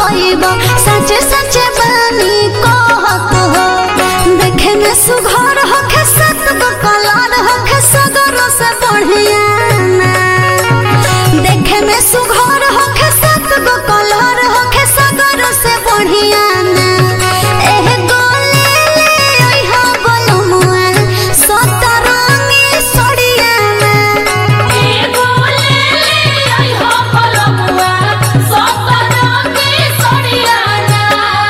पैब सचे सचे बानी कहत हो देखे में सुघर होखे सत गो कलर होखे सगरो से बढ़िया ना देखे में सुघर होखे सत गो कलर होखे सगरो से बढ़िया ना एह गोले ले ओइहा बलमुआ सतरंगी सड़िया ना एगो ले ले आई हो पलमुआ सतरंगी सड़ियाना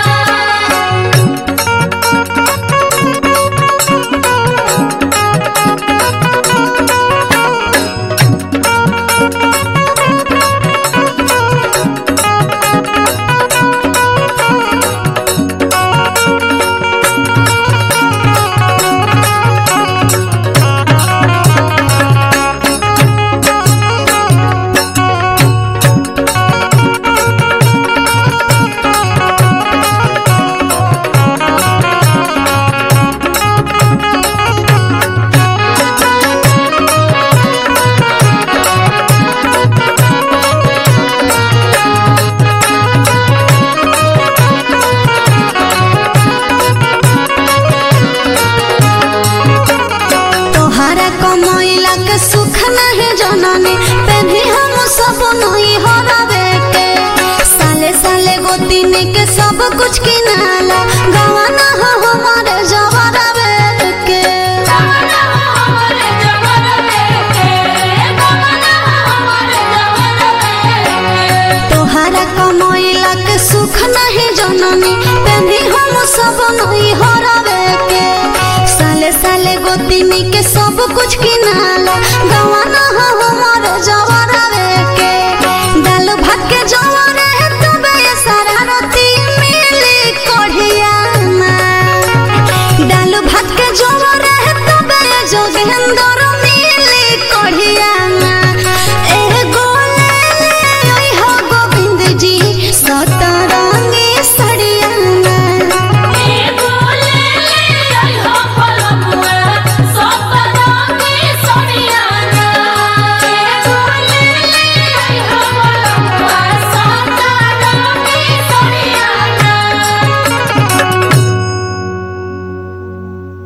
तोहरा कमैला के सुख नहीं जननी पेन्ही हम सब नहीं हरावे के साले साले गोतिनी के सब कुछ किनाला गवाना हो हमारे जवरावे के कमना हमारे जवर के कमना हमारे जवर के तोहरा कमैला के सुख नहीं जननी पेन्ही हम सब नहीं हरावे के साले साले गोतिनी के सब कुछ किनाला गवाना हो हमारे जवरावे